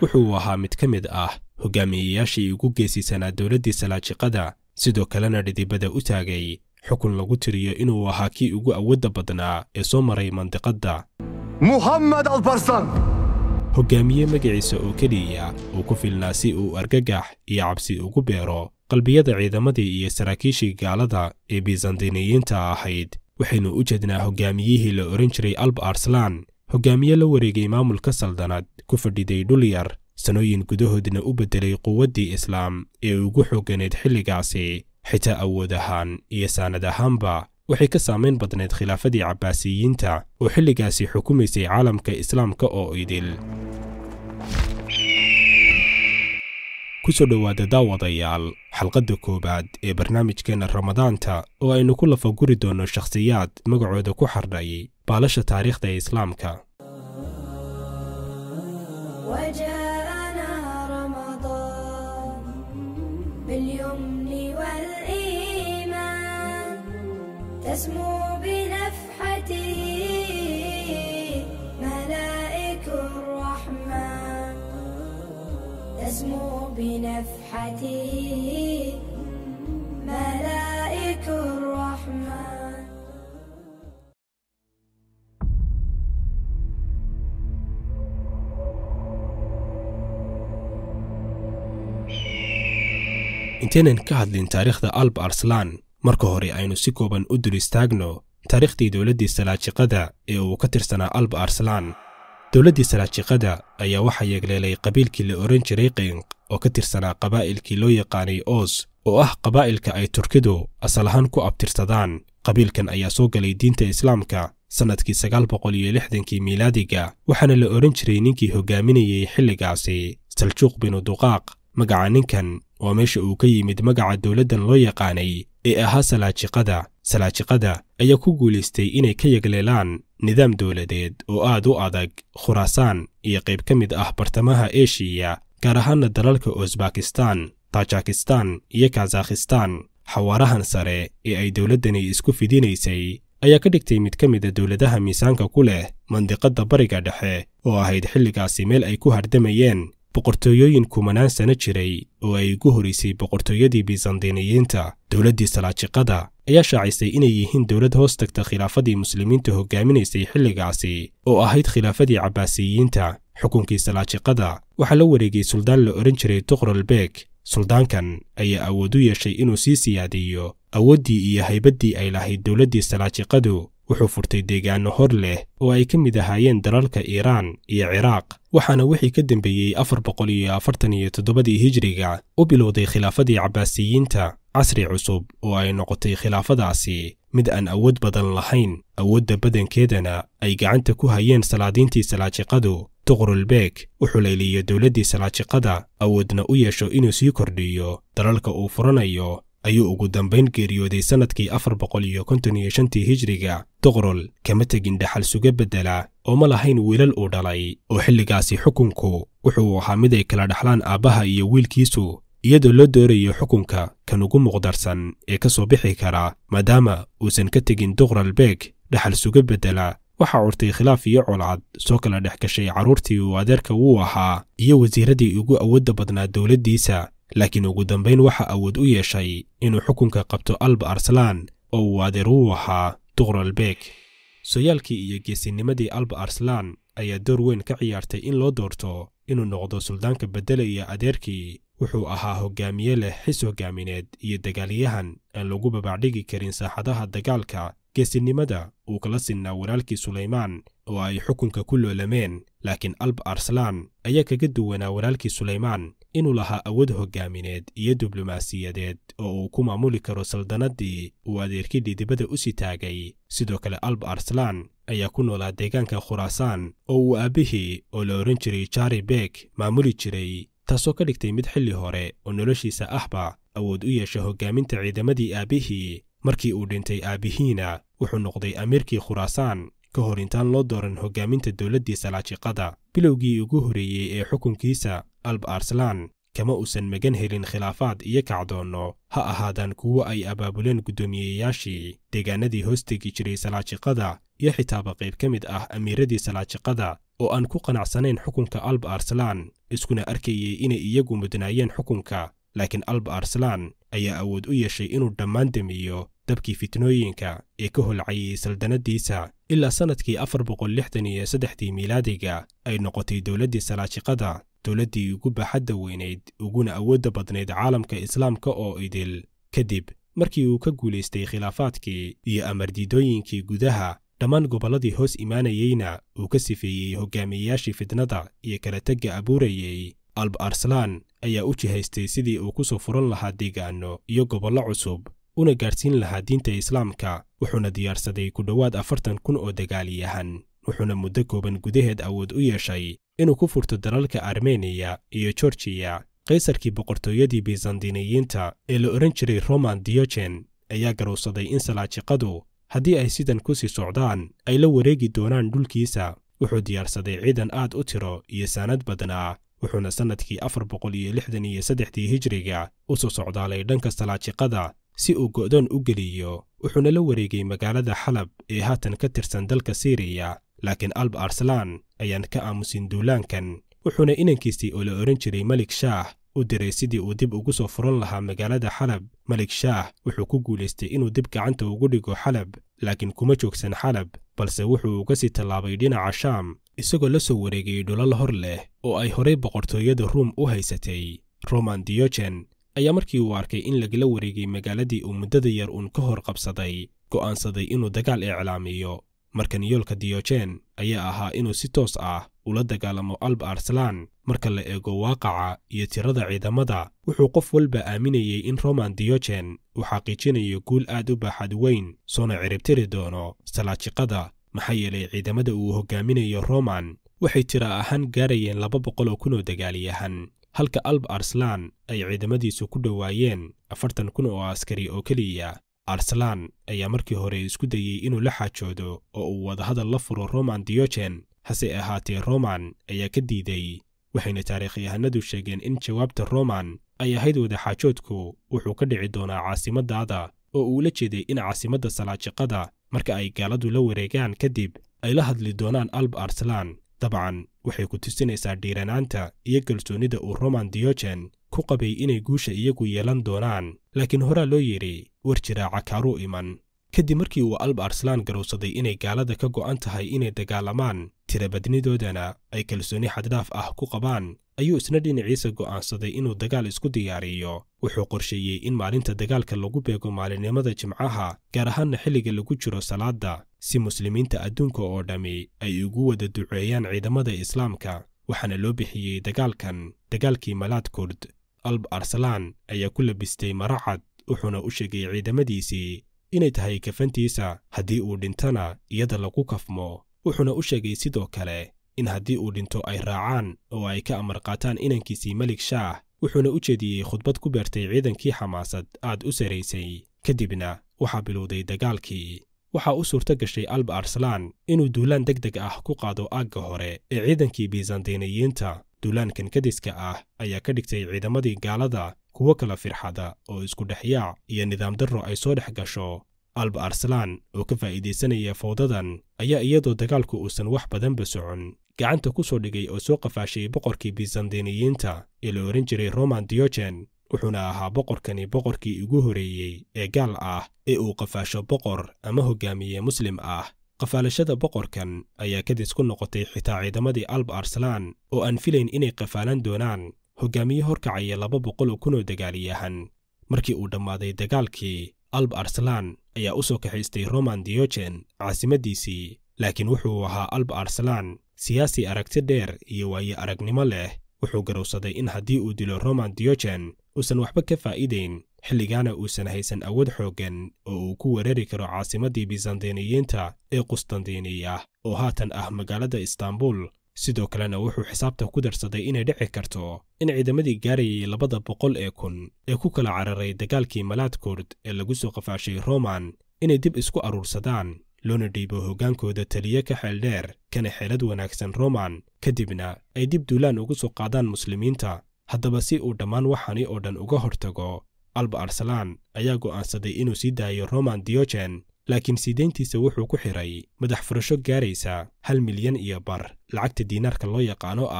wuxuu ahaa mid ka mid ah hogaamiyeyaashii ugu geesisanaa dowladdii salaajiqada sidoo kalena dhidibada u taagay xukun lagu tiriyo inuu ahaa kii ugu awoodda badnaa ee soo maray mandiqadda محمد البرسان hoggaamiye magaciisa oo keliya uu ku filnaa si uu argagax iyo cabsi ugu beero qalbiyada ciidamadii iyo saraakiishii gaalada ee biisandiniyiinta ahayd waxaynu u jeednaa hoggaamiyihii la odhan jiray alb arslan hoggaamiye la wareegay maamulka saldanad ku fadhiday dhul yar sanooyin gudahoodna u beddelay quwaddii islaam ee ugu xoogganayd xilligaasi xitaa awood ahaan iyo saanad ahaanba waxay ka saamayn badnayd khilaafadii cabbaasiyiinta oo xilligaasi xukumaysay caalamka islaamka oo idil ku soo dhowaada daawadayaal xalqadda koowaad ee barnaamijkeenna ramadaanta oo aynu ku lafaguri doonno shakhsiyaad magacooda ku xardhay baalasha taariikhda ee islaamka وجاءنا رمضان باليمن والإيمان تسمو بنفحته ملائك الرحمن تسمو بنفحته ملائك الرحمن intaynan ka hadlin taariikhda alb arslan marka hore aynu si kooban u dul istaagno taariikhdii dowladdii salaajiqada ee uu ka tirsanaa alb arslan dowladdii salaajiqada ayaa waxaa yeegleelay qabiilkii la odhan jiray qinq oo ka tirsanaa qabaa'ilkii loo yaqaanay oos oo ah qabaa'ilka ay turkidu asal ahaan ku abtirsadaan qabiilkan ayaa soo galay diinta islaamka sannadkii sagaal boqol iyo lixdankii miilaadiga waxaana la odhan jiray ninkii hoggaaminayey xilligaasi saljuuq binu duqaaq magaca ninkan waa meesha uu ka yimid magaca dowladdan loo yaqaanay ee ahaa salaajiqada salaajiqada ayaa ku guulaystay inay ka yegleelaan nidaam dowladeed oo aad u adag khuraasaan iyo qayb ka mid ah bartamaha eshiya gaar ahaana dalalka usbakistan tajikistan iyo kazakhistan xawaarahan sare ee ay dowladdani isku fidinaysay ayaa ka dhigtay mid ka mida dowladaha miisaanka ku leh mandiqadda bariga dhexe oo ahayd xilligaasi meel ay ku hardamayeen boqortooyooyin kumanaan sano jiray oo ay ugu horaysay boqortooyadii biisandiniyiinta dowladdii salaajiqada ayaa shaacisay inay yihiin dowlad hoos tagta khilaafadii muslimiinta hoggaaminaysay xilligaasi oo ahayd khilaafadii cabbaasiyiinta xukunkii salaajiqada waxaa la wareegay suldaan la odhan jiray tuqralbeeg suldaankan ayaa awood u yeeshay inuu sii siyaadiyo awooddii iyo haybaddii ay lahayd dowladdii salaajiqadu wuxuu furtay deegaanno hor leh oo ay ka mid ahaayeen dalalka iiraan iyo ciraaq waxaana wixii ka dembeeyey afar boqol iyo afartan iyo toddobadii hijriga u bilowday khilaafadii cabbaasiyiinta casri cusub oo ay noqotay khilaafadaasi mid aan awood badan lahayn awoodda badankeedana ay gacanta ku hayeen salaadiintii salaajiqadu tuqrulbeeg wuxuu layliyo dowladdii salaajiqada awoodna u yeesho inuu sii kordhiyo dalalka uu furanayo ayuu ugu dambayn geeriyooday sannadkii afar boqol iyo konton iyo shantii hijriga tuqrul kama tegin dhaxal suga beddela oo ma lahayn wiilal uu dhalay oo xilligaasi xukunku wuxuu ahaa mid ay kala dhaxlaan aabbaha iyo wiilkiisu iyadoo loo doorayo xukunka kan ugu muqdarsan ee ka soo bixi kara maadaama uusan ka tegin tuqralbeeg dhaxal suga beddela waxaa curtay khilaaf iyo colcad soo kala dhex gashay carruurtii uu adeerka wuu ahaa iyo wasiiradii ugu awoodda badnaa dowladdiisa laakiin ugu dambayn waxa awood u yeeshay inuu xukunka qabto alb arslan oo uu adeer u ahaa tuqralbeeg sooyaalkii iyo geesinimadii alb arslan ayaa door weyn ka ciyaartay in loo doorto inuu noqdo suldaanka beddelaya adeerkii wuxuu ahaa hoggaamiye leh xis hoggaamineed iyo dagaalyahan aan lagu babacdhigi karin saaxadaha dagaalka geesinimada uu kala sinnaa walaalkii sulaymaan oo ay xukunka ku loolameen laakiin alb arslan ayaa kaga duwanaa walaalkii sulaymaan inuu lahaa awood hoggaamineed iyo diblomaasiyadeed oo uu ku maamuli karo saldannaddii uu adeerkii dhidibada u sii taagay sidoo kale alb arslan ayaa ku noolaa deegaanka khuraasaan oo uu aabbihii oo la odhan jiray jari beeg maamuli jiray taasoo ka dhigtay mid xilli hore oo noloshiisa ahba awood u yeesha hoggaaminta ciidamadii aabbihii markii uu dhintay aabbihiina wuxuu noqday amiirkii khuraasaan ka hor intaan loo dooran hoggaaminta dowladdii salaajiqada bilowgii ugu horreeyey ee xukunkiisa alb arslan kama uusan magan helin khilaafaad iyo kacdoonno ha ahaadaan kuwo ay abaabuleen guddoomiyeyaashii deegaanadii hoos tegi jiray salaajiqada iyo xitaaba qayb ka mid ah amiiradii salaajiqada oo aan ku qanacsanayn xukunka alb arslan iskuna arkayay inay iyagu mudnaayeen xukunka laakiin alba arslan ayaa awood u yeeshay inuu dhammaan demiyo dabkii fitnooyinka ee ka holcayay saldannadiisa ilaa sannadkii afar boqol lixdan iyo saddexdii miilaadiga ay noqotay dowladdii salaajiqada dowladdii ugu baaxadda weynayd uguna awoodda badnayd caalamka islaamka oo idil kadib markii uu ka guulaystay khilaafaadkii iyo amardiidooyinkii gudaha dhammaan gobolladii hoos imaanayeyna uu ka sifeeyey hogaamiyeyaashii fitnada iyo kala tegga abuurayey alb arslan ayaa u jihaystay sidii uu ku soo furan lahaa deegaanno iyo gobollo cusub una gaadhsiin lahaa diinta islaamka wuxuuna diyaarsaday ku dhowaad afartan kun oo dagaaliyahan wuxuuna muddo kooban gudaheed awood u yeeshay inuu ku furto dalalka armeniya iyo gorgiya kaysarkii boqortooyadii bizantiniyiinta ee la odhan jiray roman diogen ayaa garowsaday in salaajiqadu haddii ay sidan ku sii socdaan ay la wareegi doonaan dhulkiisa wuxuu diyaarsaday ciidan aad u tiro iyo saanad badnaa wuxuuna sannadkii afar boqol iyo lixdan iyo saddexdii hijriga u soo socdaalay dhanka salaajiqada si uu go'doon u geliyo wuxuuna la wareegay magaalada xalab ee haatan ka tirsan dalka siiriya laakiin alb arslan ayaan ka aamusin duulaankan wuxuuna inankiisii oo la odhan jiray melik shaah u diray sidii uu dib ugu soo furan lahaa magaalada xalab melik shaah wuxuu ku guulaystay inuu dib gacanta ugu dhigo xalab laakiin kuma joogsan xalab balse wuxuu uga sii tallaabay dhinaca shaam isagoo la soo wareegay dhulal hor leh oo ay horey boqortooyada ruum u haysatay roman diogen ayaa markii uu arkay in lagala wareegay magaaladii uu muddada yar uun ka hor qabsaday go'aansaday inuu dagaal iclaamiyo markan yoolka diogen ayaa ahaa inuu si toos ah ula dagaalamo alb arslan marka la eego waaqaca iyo tirada ciidamada wuxuu qof walba aaminayey in roman diogen uu xaqiijinayo guul aad u baaxad weyn soona ciribtiri doono salaajiqada maxaa yeelay ciidamada uu hogaaminayo roman waxay tira ahaan gaarayeen laba boqol oo kun oo dagaaliyahan halka alb arslan ay ciidamadiisu ku dhowaayeen afartan kun oo askari oo keliya arslan ayaa markii hore isku dayey inuu la xaajoodo oo uu wadahadal la furo roman diogen hase ahaatee roman ayaa ka diiday waxayna taariikhyahanadu sheegeen in jawaabta roman ay ahayd wadaxaajoodku wuxuu ka dhici doonaa caasimadaada oo uu la jeeday in caasimadda salaajiqada marka ay gaaladu la wareegaan kadib ay la hadli doonaan alb arslan dabcan waxay ku tusinaysaa dhiiranaanta iyo kalsoonnida uu roman diogen ku qabay inay guusha iyagu yeelan doonaan laakiin horaa loo yidhi war jiraaca kaaruu iman kadib markii uu alb arslan garowsaday inay gaalada ka go'an tahay inay dagaalamaan tirabadnidoodana ay kalsoonni xaddhaaf ah ku qabaan ayuu isna dhinaciisa go'aansaday inuu dagaal isku diyaariyo wuxuu qorsheeyey in maalinta dagaalka lagu beego maalinimada jimcaha gaar ahaanna xilliga lagu jiro salaadda si muslimiinta adduunka oo dhammi ay ugu wada duceeyaan ciidamada islaamka waxaana loo bixiyey dagaalkan dagaalkii malaad kurd alb arslan ayaa ku labistay maracad wuxuuna u sheegay ciidamadiisii inay tahay kafantiisa haddii uu dhintana iyada lagu kafmo wuxuuna u sheegay sidoo kale in haddii uu dhinto ay raacaan oo ay ka amar qaataan inankiisii melik shaah wuxuuna u jeediyey khudbad ku beertay ciidankii xamaasad aad u saraysay kadibna waxaa bilowday dagaalkii waxaa u suurto gashay alb arslan inuu duulaan deg deg ah ku qaado aagga hore ee ciidankii bizantiniyiinta duulaankan kadiska ah ayaa ka dhigtay ciidamadii gaalada kuwo kala firxada oo isku dhexyaac iyo nidaam darro ay soo dhex gasho alb arslan oo ka faa'iidaysanaya fawdadan ayaa iyadoo dagaalku uusan wax badanba socon gacanta ku soo dhigay oo soo qafaashay boqorkii bizantiniyiinta ee la odhan jiray roman diogen wuxuuna ahaa boqorkani boqorkii ugu horreeyey ee gaal ah ee uu qafaasho boqor ama hogaamiye muslim ah qafaalashada boqorkan ayaa kadis ku noqotay xitaa ciidamadii alb arslan oo aan filayn inay qafaalan doonaan hogaamiye horkacaya laba boqol oo kun oo dagaaliyahan markii uu dhammaaday dagaalkii alb arslan ayaa u soo kaxaystay roman diogen caasimaddiisii laakiin wuxuu ahaa alb arslan siyaasi aragti dheer iyo waaye aragnimo leh wuxuu garowsaday in haddii uu dilo roman diogen uusan waxba ka faa'iidayn xilligaana uusan haysan awood xooggan oo uu ku weerari karo caasimaddii bizantiniyiinta ee qustandiniya oo haatan ah magaalada istanbul sidoo kalena wuxuu xisaabta ku darsaday inay dhici karto in ciidamadii gaarayay labada boqol ee kun ee ku kala cararay dagaalkii malaad kurd ee lagu soo qafaashay roman inay dib isku aruursadaan loona dhiibo hoggaankooda taliye ka xeeldheer kana xeelad wanaagsan roman kadibna ay dib duulaan ugu soo qaadaan muslimiinta haddaba si uu dhammaan waxani oo dhan uga hortago alba arslan ayaa go'aansaday inuu sii daayo roman diogen laakiin siideyntiisa wuxuu ku xidhay madax furasho gaaraysa hal milyan iyo bar lacagta diinaarka loo yaqaano ah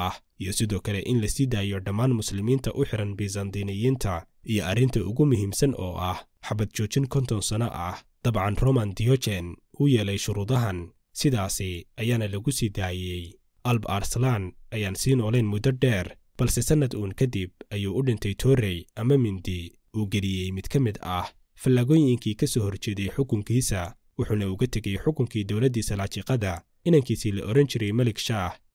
iyo sidoo kale in la sii daayo dhammaan muslimiinta u xihan bizantiniyiinta iyo arrinta ugu muhiimsan oo ah xabad joojin konton sano ah dabcan roman diogen uu yeelay shuruudahan sidaasi ayaana lagu sii daayey alb arslan ayaan sii noolayn muddo dheer balse sannad uun kadib ayuu u dhintay torrey ama mindi uu geliyey mid ka mid ah fallaagooyinkii ka soo horjeeday xukunkiisa wuxuuna uga tegey xukunkii dowladdii salaajiqada inankiisii la odhan jiray melik shaah